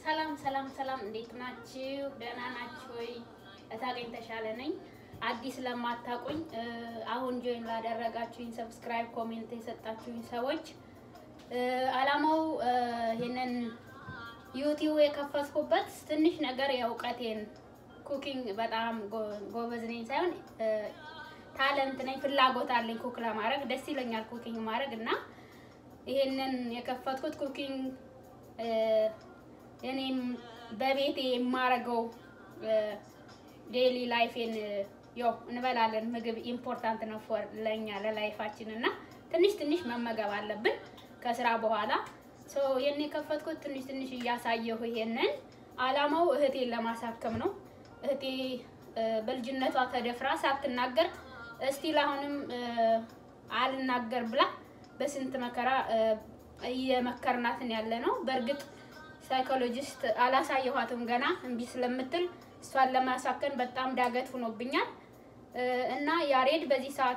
ሰላም ሰላም ሰላም፣ እንዴት ናችሁ? ደህና ናችሁ ወይ? እታገኝ ተሻለ ነኝ። አዲስ ለማታውቁኝ አሁን ጆይን ላደረጋችሁኝ፣ ሰብስክራይብ፣ ኮሜንት የሰጣችሁኝ ሰዎች አላማው ይሄንን ዩቲዩብ የከፈትኩበት ትንሽ ነገር የእውቀቴን ኩኪንግ በጣም ጎበዝ ነኝ ሳይሆን ታለንት ነኝ፣ ፍላጎት አለኝ ኩክ ለማድረግ ደስ ይለኛል ኩኪንግ ማድረግ እና ይሄንን የከፈትኩት ኩኪንግ እኔም በቤቴ የማረገው ዴይሊ ላይፌን ያው እንበላለን። ምግብ ኢምፖርታንት ነው ፎር ለኛ ለላይፋችን እና ትንሽ ትንሽ መመገብ አለብን ከስራ በኋላ ሶ ይሄን የከፈትኩት ትንሽ ትንሽ እያሳየሁ ይሄንን አላማው እህቴን ለማሳከም ነው። እህቴ በልጅነቷ ተደፍራ ሳትናገር እስቲል አሁንም አልናገር ብላ በስንት መከራ እየመከርናትን ያለ ነው። በእርግጥ ሳይኮሎጂስት አላሳየኋትም ገና እምቢ ስለምትል እሷን ለማሳከን በጣም ዳገት ሆኖብኛል እና ያሬድ በዚህ ሰዓት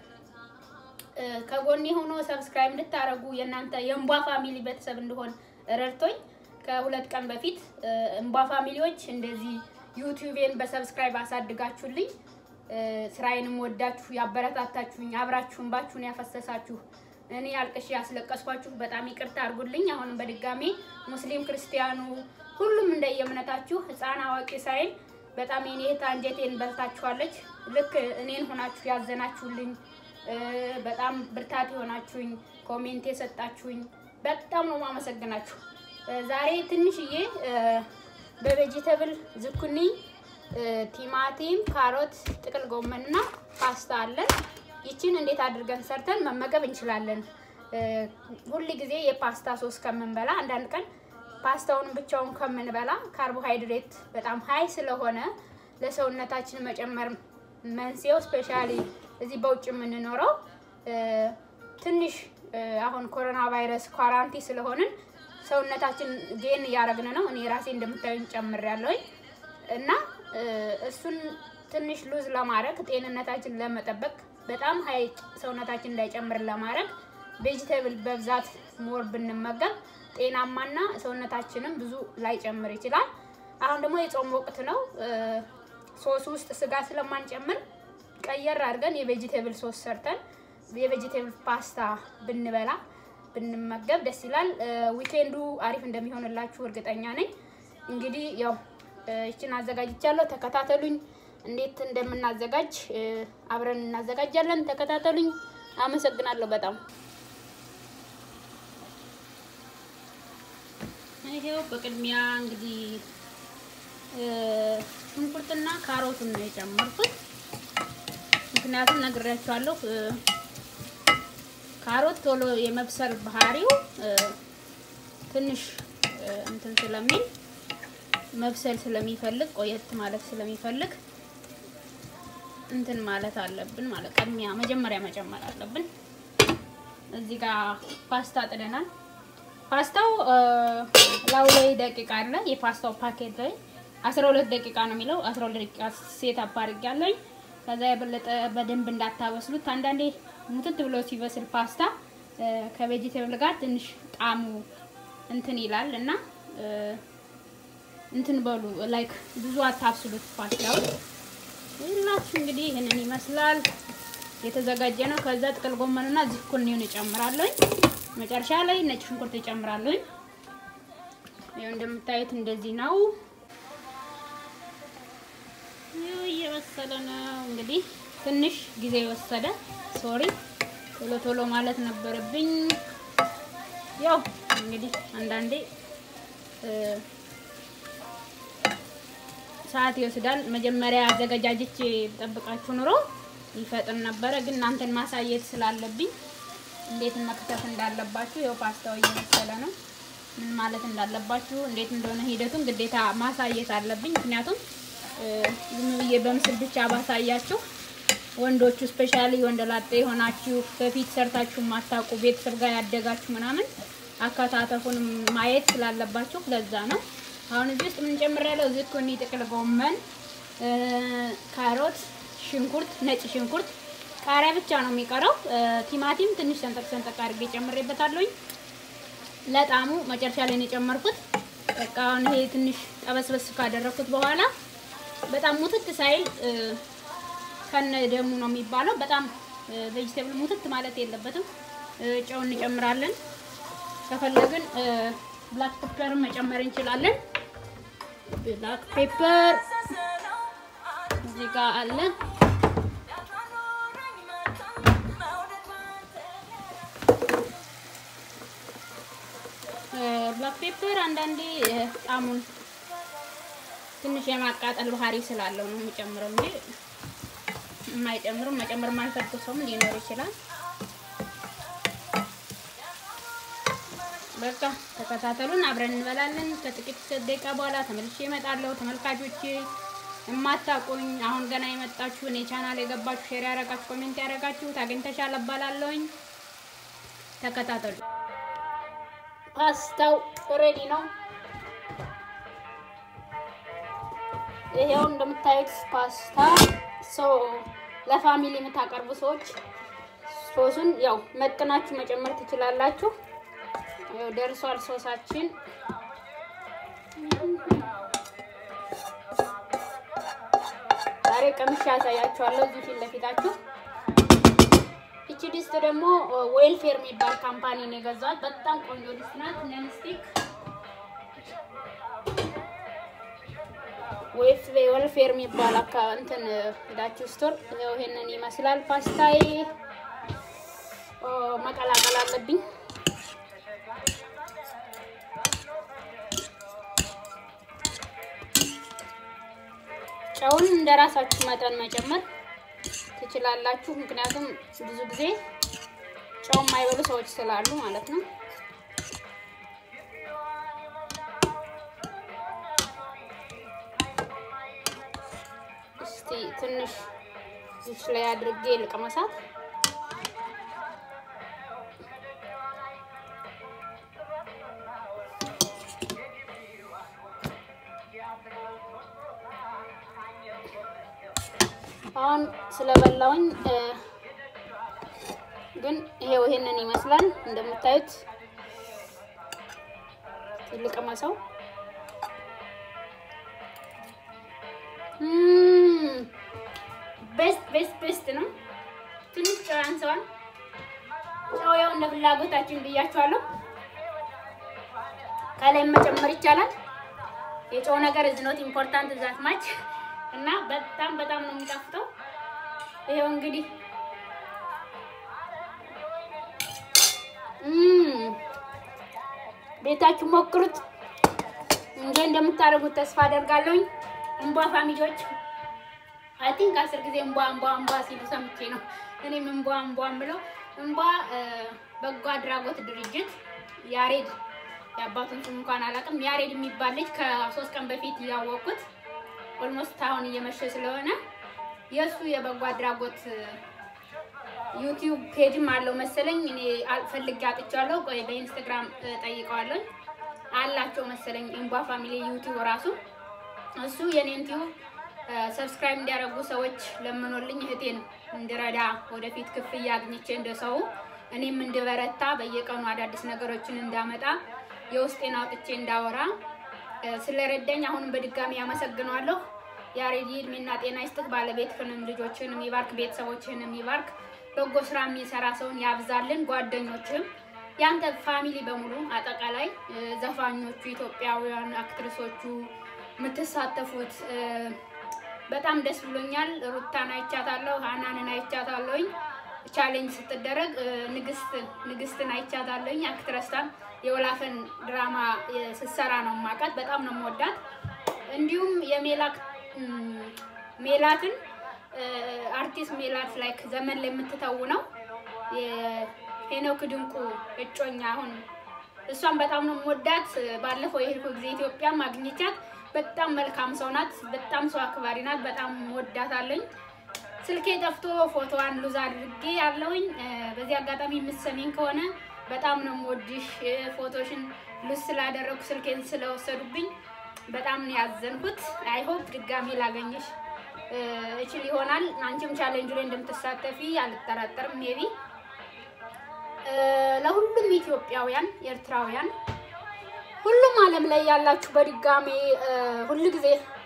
ከጎኔ ሆኖ ሰብስክራይብ እንድታደርጉ የእናንተ የእንቧ ፋሚሊ ቤተሰብ እንደሆን ረድቶኝ ከሁለት ቀን በፊት እንቧ ፋሚሊዎች እንደዚህ ዩቲዩቤን በሰብስክራይብ አሳድጋችሁልኝ ስራዬንም ወዳችሁ ያበረታታችሁኝ አብራችሁ እንባችሁን ያፈሰሳችሁ እኔ አልቅሽ ያስለቀስኳችሁ በጣም ይቅርታ አድርጉልኝ። አሁንም በድጋሜ ሙስሊም ክርስቲያኑ፣ ሁሉም እንደየእምነታችሁ ህፃን አዋቂ ሳይል በጣም የኔ እህት አንጀቴን በልታችኋለች። ልክ እኔን ሆናችሁ ያዘናችሁልኝ፣ በጣም ብርታት የሆናችሁኝ፣ ኮሜንት የሰጣችሁኝ በጣም ነው ማመሰግናችሁ። ዛሬ ትንሽዬ በቬጂተብል ዝኩኒ፣ ቲማቲም፣ ካሮት፣ ጥቅል ጎመንና ፓስታ አለን። ይችን እንዴት አድርገን ሰርተን መመገብ እንችላለን? ሁል ጊዜ የፓስታ ሶስ ከምንበላ አንዳንድ ቀን ፓስታውን ብቻውን ከምንበላ ካርቦሃይድሬት በጣም ሀይ ስለሆነ ለሰውነታችን መጨመር መንስኤው ስፔሻሊ እዚህ በውጭ የምንኖረው ትንሽ አሁን ኮሮና ቫይረስ ኳራንቲ ስለሆንን ሰውነታችን ጌን እያደረግን ነው። እኔ ራሴ እንደምታዩኝ ጨምሬያለሁኝ እና እሱን ትንሽ ሉዝ ለማድረግ ጤንነታችን ለመጠበቅ በጣም ሀይ ሰውነታችን እንዳይጨምር ለማድረግ ቬጂቴብል በብዛት ሞር ብንመገብ ጤናማና ሰውነታችንም ብዙ ላይጨምር ይችላል። አሁን ደግሞ የጾም ወቅት ነው። ሶስ ውስጥ ስጋ ስለማንጨምር ቀየር አድርገን የቬጂቴብል ሶስ ሰርተን የቬጂቴብል ፓስታ ብንበላ ብንመገብ ደስ ይላል። ዊኬንዱ አሪፍ እንደሚሆንላችሁ እርግጠኛ ነኝ። እንግዲህ ያው ይችን አዘጋጅቻለሁ። ተከታተሉኝ። እንዴት እንደምናዘጋጅ አብረን እናዘጋጃለን። ተከታተሉኝ። አመሰግናለሁ በጣም። ይሄው በቅድሚያ እንግዲህ ሽንኩርትና ካሮቱን ነው የጨመርኩት። ምክንያቱም ነግሬያችኋለሁ፣ ካሮት ቶሎ የመብሰል ባህሪው ትንሽ እንትን ስለሚል መብሰል ስለሚፈልግ ቆየት ማለት ስለሚፈልግ እንትን ማለት አለብን ማለት ቅድሚያ መጀመሪያ መጨመር አለብን። እዚህ ጋር ፓስታ ጥደናል። ፓስታው ላው ላይ ደቂቃ አለ። የፓስታው ፓኬት ላይ 12 ደቂቃ ነው የሚለው 12 ደቂቃ ሴት አፓርግ ያለኝ። ከዛ የበለጠ በደንብ እንዳታበስሉት። አንዳንዴ ሙትት ብሎ ሲበስል ፓስታ ከቬጂቴብል ጋር ትንሽ ጣሙ እንትን ይላል እና እንትን በሉ ላይክ ብዙ አታብስሉት ፓስታው ይላችሁ እንግዲህ ይህንን ይመስላል የተዘጋጀ ነው። ከዛ ጥቅል ጎመንና ዝኩኒውን እጨምራለሁ። መጨረሻ ላይ ነጭ ሽንኩርት እጨምራለሁ። ይኸው እንደምታዩት እንደዚህ ነው። ይኸው እየበሰለ ነው። እንግዲህ ትንሽ ጊዜ ወሰደ። ሶሪ ቶሎ ቶሎ ማለት ነበረብኝ። ያው እንግዲህ አንዳንዴ ሰዓት ይወስዳል። መጀመሪያ አዘገጃጅቼ ጠብቃችሁ ኑሮ ይፈጥን ነበረ፣ ግን እናንተን ማሳየት ስላለብኝ እንዴት መክተፍ እንዳለባችሁ ይኸው ፓስታው እየመሰለ ነው። ምን ማለት እንዳለባችሁ እንዴት እንደሆነ ሂደቱን ግዴታ ማሳየት አለብኝ። ምክንያቱም ዝም ብዬ በምስል ብቻ ባሳያችሁ ወንዶቹ ስፔሻሊ ወንድ ላጤ የሆናችሁ በፊት ሰርታችሁ ማታውቁ ቤተሰብ ጋር ያደጋችሁ ምናምን አከታተፉን ማየት ስላለባችሁ ለዛ ነው። አሁን እዚህ ውስጥ ምን ጨምሬያለሁ? ዝኩኒ፣ ጥቅል ጎመን፣ ካሮት፣ ሽንኩርት፣ ነጭ ሽንኩርት፣ ቃሪያ ብቻ ነው የሚቀረው። ቲማቲም ትንሽ ሰንጠቅ ሰንጠቅ አድርጌ ጨምሬበታለሁኝ ለጣሙ መጨረሻ ላይ ነው የጨመርኩት። በቃ አሁን ይሄ ትንሽ ጠበስበስ ካደረኩት በኋላ በጣም ሙትት ሳይል ከነ ደሙ ነው የሚባለው። በጣም ቬጅቴብል ሙትት ማለት የለበትም። ጨው እንጨምራለን። ከፈለግን ብላክ ፔፐርን መጨመር እንችላለን። ብላክ ፔፐር እዚህ ጋር አለ። ብላክ ፔፐር አንዳንዴ ጣሙን ትንሽ የማቃጠል ባህሪ ስላለው ነው የሚጨምረው እንጂ የማይጨምርም መጨመር የማይፈልግ ሰውም ሊኖር ይችላል። በቃ ተከታተሉን፣ አብረን እንበላለን። ከጥቂት ደቂቃ በኋላ ተመልሼ እመጣለሁ። ተመልካቾቼ የማታውቁኝ አሁን ገና የመጣችሁ እኔ ቻናል የገባችሁ ሼር ያደረጋችሁ ኮሜንት ያደረጋችሁ ታገኝተሻል እባላለሁኝ። ተከታተሉ። ፓስታው ሬዲ ነው። ይሄው እንደምታዩት ፓስታ ሶ ለፋሚሊ የምታቀርቡ ሰዎች ሶሱን ያው መጥናችሁ መጨመር ትችላላችሁ። ያው ደርሷል ሶሳችን። ዛሬ ቀምሼ ያሳያችኋለሁ እዚህ ፊት ለፊታችሁ። ይቺ ድስት ደግሞ ዌልፌር የሚባል ካምፓኒ ነው የገዛት። በጣም ቆንጆ ድስት ናት። ነንስቲክ ዌልፌር የሚባል እንትን ሄዳችሁ ስቶር ይኸው ይሄንን ይመስላል። ፓስታዬ መቀላቀል አለብኝ። ጨውን እንደ ራሳችሁ መጠን መጨመር ትችላላችሁ። ምክንያቱም ብዙ ጊዜ ጨው የማይበሉ ሰዎች ስላሉ ማለት ነው። እስቲ ትንሽ እዚች ላይ አድርጌ ልቅመሳት። አሁን ስለበላውኝ ግን ይሄው ይሄንን ይመስላል እንደምታዩት። ልቅመሰው። ቤስት ቤስት ቤስት ነው። ትንሽ ጨው ያንሰዋል። ጨው ያው እንደ ፍላጎታችን ብያችኋለሁ። ከላይ መጨመር ይቻላል። የጨው ነገር እዝ ኖት ኢምፖርታንት ዛት ማች እና በጣም በጣም ነው የሚጣፍጠው። ይሄው እንግዲህ ቤታችሁ ሞክሩት። እንዴ እንደምታደርጉት ተስፋ አደርጋለሁኝ። እንቧ ፋሚሊዎች አይ ቲንክ አስር ጊዜ እንቧ እንቧ እንቧ ሲሉ ሰምቼ ነው እኔም እንቧ እንቧ ብለው እንቧ በጎ አድራጎት ድርጅት ያሬድ የአባቱን ስም እንኳን አላውቅም። ያሬድ የሚባል ልጅ ከሶስት ቀን በፊት ያወቅኩት ኦልሞስት አሁን እየመሸ ስለሆነ የእሱ የበጎ አድራጎት ዩቲዩብ ፔጅም አለው መሰለኝ። እኔ ፈልጌ አጥቻለሁ። ቆይ በኢንስታግራም ጠይቀዋለሁ አላቸው መሰለኝ። ኢምቧ ፋሚሊ ዩቲዩብ ራሱ እሱ የኔን ቲዩብ ሰብስክራይብ እንዲያደርጉ ሰዎች ለምኖልኝ እህቴን እንድረዳ ወደፊት ክፍያ አግኝቼ እንደሰው እኔም እንድበረታ በየቀኑ አዳዲስ ነገሮችን እንዳመጣ የውስጤን አውጥቼ እንዳወራ ስለረዳኝ አሁንም በድጋሚ ያመሰግነዋለሁ። ያሬድ እድሜና ጤና ይስጥህ። ባለቤትህንም ልጆችህንም ይባርክ፣ ቤተሰቦችህንም ይባርክ። በጎ ስራ የሚሰራ ሰውን ያብዛልን። ጓደኞችህም ያንተ ፋሚሊ በሙሉ አጠቃላይ ዘፋኞቹ፣ ኢትዮጵያውያን አክትሪሶቹ የምትሳተፉት በጣም ደስ ብሎኛል። ሩታን አይቻታለሁ፣ ሀናንን አይቻታለሁኝ ቻሌንጅ ስትደረግ ንግስት ንግስትን አይቻታለሁኝ። አክትረስታን የወላፈን ድራማ ስትሰራ ነው ማውቃት። በጣም ነው የምወዳት። እንዲሁም የሜላት ሜላትን አርቲስት ሜላት ላይክ ዘመን ላይ የምትተውነው የሄኖክ ድንቁ እጮኛ አሁን እሷን በጣም ነው የምወዳት። ባለፈው የሄድኩ ጊዜ ኢትዮጵያ ማግኘቻት በጣም መልካም ሰው ናት። በጣም ሰው አክባሪ ናት። በጣም ወዳታለኝ። ስልኬ ጠፍቶ ፎቶዋን ሉዝ አድርጌ ያለውኝ። በዚህ አጋጣሚ የምትሰሚኝ ከሆነ በጣም ነው የምወድሽ። ፎቶሽን ሉዝ ስላደረጉ ስልኬን ስለወሰዱብኝ በጣም ነው ያዘንኩት። አይሆፕ ድጋሚ ላገኝሽ እችል ይሆናል። አንቺም ቻሌንጁ ላይ እንደምትሳተፊ አልጠራጠርም። ሜቢ ለሁሉም ኢትዮጵያውያን፣ ኤርትራውያን ሁሉም ዓለም ላይ ያላችሁ በድጋሜ ሁሉ ጊዜ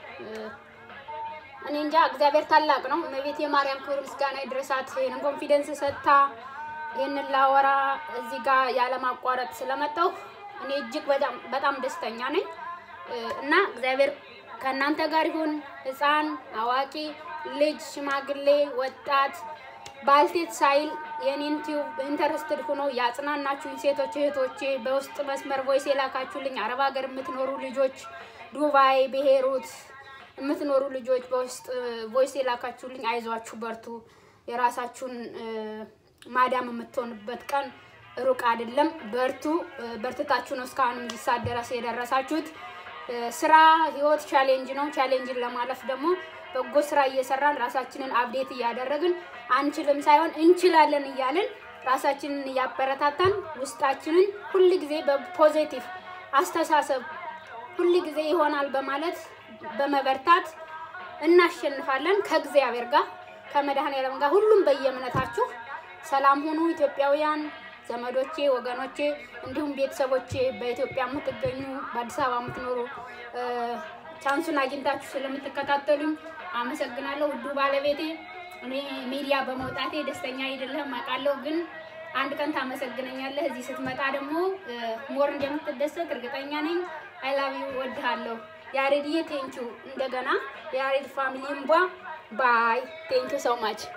እኔ እንጃ እግዚአብሔር ታላቅ ነው። እመቤት የማርያም ክብር ምስጋና ይድረሳት። ይህንን ኮንፊደንስ ሰጥታ ይህንን ላወራ እዚህ ጋር ያለማቋረጥ ስለመጣሁ እኔ እጅግ በጣም በጣም ደስተኛ ነኝ እና እግዚአብሔር ከእናንተ ጋር ይሁን። ሕፃን፣ አዋቂ፣ ልጅ፣ ሽማግሌ፣ ወጣት፣ ባልቴት ሳይል የኔን ቲዩብ ኢንተረስትድ ሆኖ ያጽናናችሁኝ ሴቶች እህቶቼ፣ በውስጥ መስመር ቮይስ የላካችሁልኝ አረብ ሀገር የምትኖሩ ልጆች፣ ዱባይ፣ ብሄሩት የምትኖሩ ልጆች በውስጥ ቮይስ የላካችሁልኝ አይዟችሁ፣ በርቱ። የራሳችሁን ማዳም የምትሆንበት ቀን ሩቅ አይደለም። በርቱ። በርትታችሁ ነው እስካሁን እዚህ ሰዓት ድረስ የደረሳችሁት። ስራ ህይወት ቻሌንጅ ነው። ቻሌንጅን ለማለፍ ደግሞ በጎ ስራ እየሰራን ራሳችንን አብዴት እያደረግን አንችልም ሳይሆን እንችላለን እያልን ራሳችንን እያበረታታን ውስጣችንን ሁል ጊዜ በፖዚቲቭ አስተሳሰብ ሁል ጊዜ ይሆናል በማለት በመበርታት እናሸንፋለን። ከእግዚአብሔር ጋር ከመድኃኔዓለም ጋር ሁሉም በየእምነታችሁ ሰላም ሁኑ። ኢትዮጵያውያን ዘመዶቼ፣ ወገኖቼ እንዲሁም ቤተሰቦቼ በኢትዮጵያ የምትገኙ በአዲስ አበባ የምትኖሩ ቻንሱን አግኝታችሁ ስለምትከታተሉኝ አመሰግናለሁ። ውዱ ባለቤቴ እኔ ሚዲያ በመውጣቴ ደስተኛ አይደለህም አውቃለሁ፣ ግን አንድ ቀን ታመሰግነኛለህ። እዚህ ስትመጣ ደግሞ ሞር እንደምትደሰት እርግጠኛ ነኝ። አይላቪው ወድሃለሁ። ያሬድዬ ቴንኪው። እንደገና የያሬድ ፋሚሊ እምቧ ባይ ቴንኪው ሰው ማች